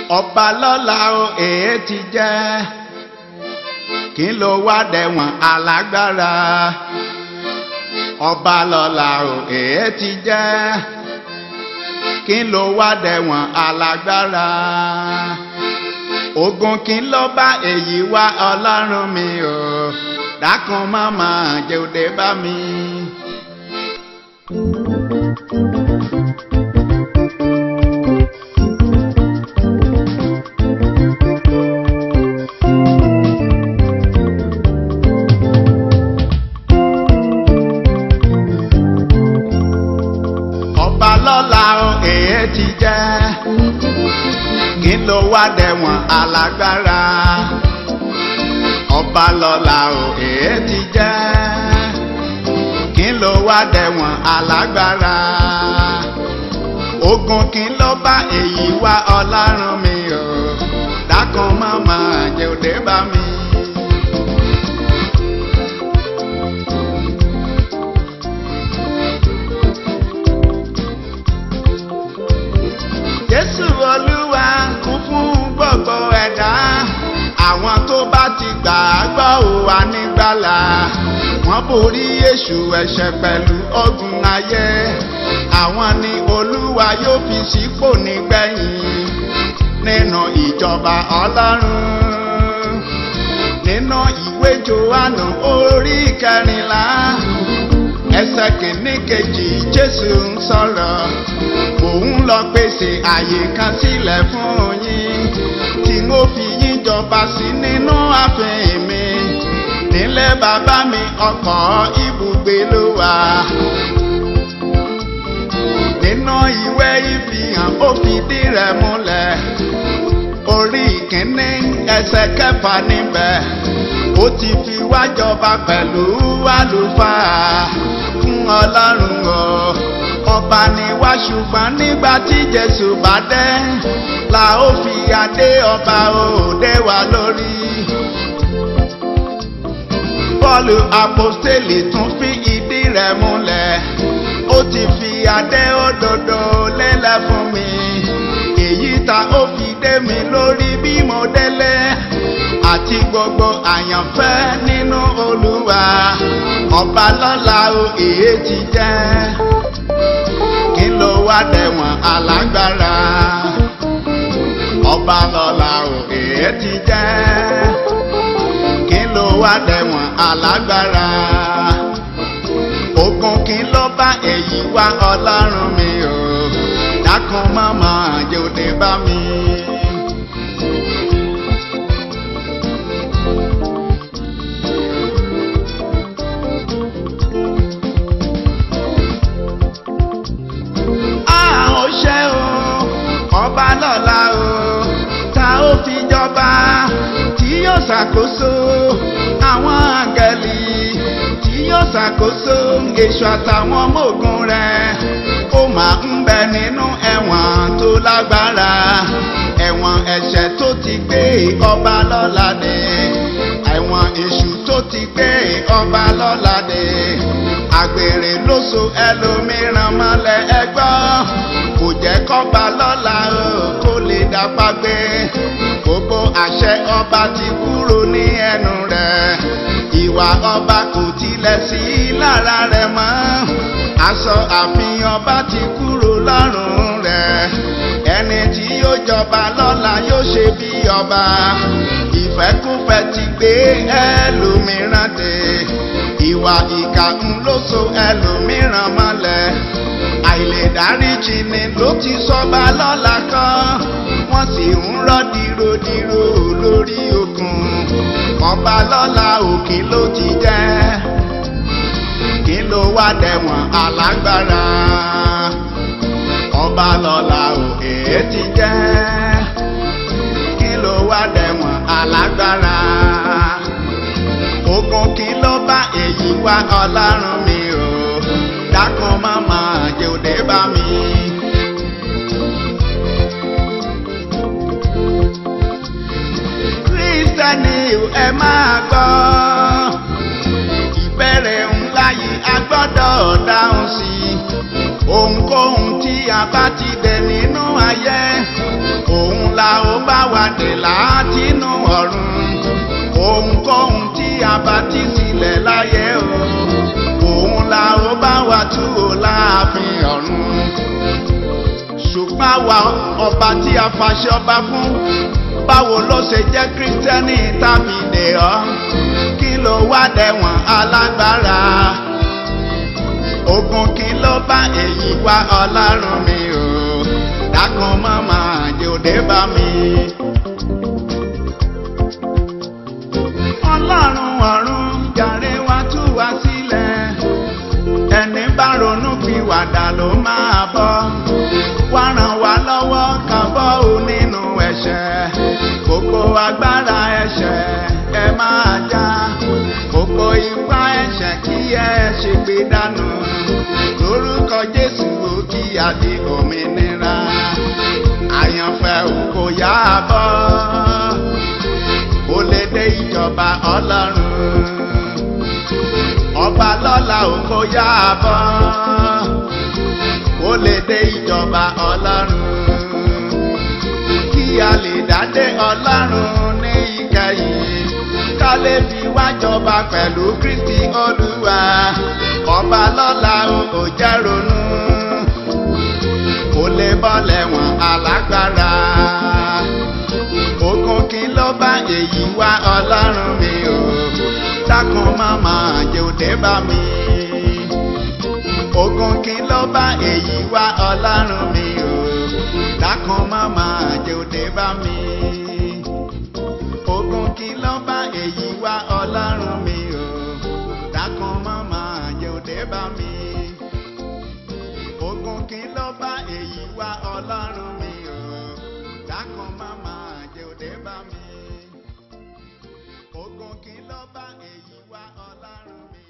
ọba lọ́la o èé ti jẹ́ kí ló wá dẹ̀wọ̀n alágbára ọba lọ́la o èé ti jẹ́ kí ló wá dẹ̀wọ̀n alágbára ogun kí ló bá èyí wá ọlọ́run mi o dákun mọ́mọ́ jẹ́ òde bá mi. ọba lọ́la o èé ti jẹ́ kí ló wá dẹ̀wọ̀n alágbára ọba lọ́la o èé ti jẹ́ kí ló wá dẹ̀wọ̀n alágbára ogun kí ló bá èyí wá ọlọ́run mi o dákun mọ́mọ́ jẹ́ òde bá mi. jésù olúwa kú fún gbogbo ẹ̀dá àwọn tó bá ti gbà á gbọ́ ò wá nígbàlà wọ́n borí èṣù ẹ̀ṣẹ̀ pẹ̀lú ogun ayé àwọn ni olúwa yóò fi sípò nígbẹ̀yìn nínú ìjọba ọlọ́run nínú ìwé johannu orí kẹrìnlá ẹsẹ̀ kìíní kejì jésù ń sọ̀rọ̀ òun lọ pèsè àyè kan sílẹ̀ fún yín tí n ó fi yín jọba sí nínú ààfin mi nílé bàbá mi ọkọ̀ ibùgbé ló wà. nínú ìwé ìfihàn ó fìdí rẹ̀ múlẹ̀ orí ìkíní ẹsẹ̀ kẹfà níbẹ̀ ó ti fi wá jọba pẹ̀lú àlùfáà fún ọlọ́run o ọba ni wá ṣùgbọ́n nígbà tí jésù bá dé la ó fi adé ọba òde wa lórí. Pọ́ọ̀lù àpọ́stélì tún fi ìdí rẹ̀ múlẹ̀ ó ti fi adé òdodo lélẹ̀ fún mi èyí ta ó fi dé mi lórí bí mo délé àti gbogbo àyànfẹ́ nínú olúwa ọba lọ́la o èyí ti jẹ́ kí ló wá dẹ̀wọ̀n alágbára ọba lọ́la o èé ti jẹ́ kí ló wá dẹ̀wọ̀n alágbára ogun kí ló bá èyí wá ọlọ́run mi o dákun mọ́mọ́ jòdè bá mi. ó ṣe o ọba lọ́la o ta ó fi jọba tí yóò ṣàkóso àwọn àgẹ̀lì tí yóò ṣàkóso èṣù àtàwọn ọmọ ogun rẹ̀ ó máa ń bẹ nínú ẹ̀wọ̀n tó lágbára ẹ̀wọ̀n ẹ̀ṣẹ̀ tó ti gbé ọba lọ́la dé ẹ̀wọ̀n èṣù tó ti gbé ọba lọ́la dé àgbèrè ló so ẹlòmíràn mọ́lẹ̀ ẹgbọ́n kò jẹ́ kọ́ba lọ́la o kó lè dápá gbé gbogbo àṣẹ ọba ti kúrò ní ẹnu rẹ̀ ìwà ọba kò tilẹ̀ sí lára rẹ̀ mọ́ aṣọ àfihàn ọba ti kúrò lọ́rùn rẹ̀ ẹni tí yóò jọba lọ́la yóò ṣe bí ọba ìfẹ́kúfẹ́ ti gbé ẹlòmíràn dé ìwà ìkà ń ló so ẹlòmíràn mọ́lẹ̀ àìlèdáríjì ni ló ti sọba lọ́la kan wọ́n sì ń rọ́ dìrodìro lórí okùn ọba lọ́la òkè ló ti jẹ́ kí ló wá dẹ̀wọ̀n alágbára ọba lọ́la òkè ti jẹ́ kí ló wá dẹ̀wọ̀n alágbára ogun kí ló bá èyí wá ọlọ́run mi o dákun mọ́mọ́ jẹ́ òde bá mi. kírísítẹ́nì ẹ máa gbọ́ ìbẹ̀rẹ̀ ńlá yìí a gbọ́dọ̀ dáhùn sí i ohunkóhun tí a bá ti dẹ̀ nínú ayé òun la ó bá wa dè látinú ọ̀run ohunkóhun tí a bá ti sílẹ̀ láyé o òun la ó bá wa tú o láàfin ọ̀run ṣùgbọ́n àwa ọba tí a fàṣẹ ọba fún báwo ló ṣe jẹ́ kírísítẹ́nì tàbí dè ọ́ kí ló wá dẹ̀wọ̀n alágbára ogun kí ló bá èyí wá ọlọ́run mi o dákun mọ́mọ́ jòdè bá mi. ọlọ́run ọ̀run jàre wá tú wá sílẹ̀ ẹni bá ronú fi wàdà ló máa bọ́ wá ràn wá lọ́wọ́ ká bọ́ ò nínú ẹ̀ṣẹ̀ gbogbo agbára ẹ̀ṣẹ̀ ẹ máa já gbogbo ipá ẹ̀ṣẹ̀ kí ẹ ṣe gbé dànù lórúkọ jésù ó kí a di òmìnira àyànfẹ́ ò kò yá bọ́ ó lè dé ìjọba ọlọ́run ọba lọ́la ò kò yá bọ́ ó lè dé ìjọba ọlọ́run kí a lè dádé ọlọ́run ní ìkẹyìn ká lè fi wá jọba pẹ̀lú kristi olúwa ọba lọ́la ò jẹ́ ronú kò lè bọ́lẹ̀ wọ̀n alágbára ogun kí ló bá èyí wá ọlọ́run mi o dákun mọ́mọ́ jòdè bá mi ogun kí ló bá èyí wá ọlọ́run mi o dákun mọ́mọ́ jòdè bá mi ogun kí ló bá èyí wá ọlọ́run mi o dákun mọ́mọ́ jòdè bá mi ogun kí ló bá èyí wá ọlọ́run mi o dákun mọ́mọ́ jòdè bá mi ogun kí ló bá èyí wá ọlọ́run mi.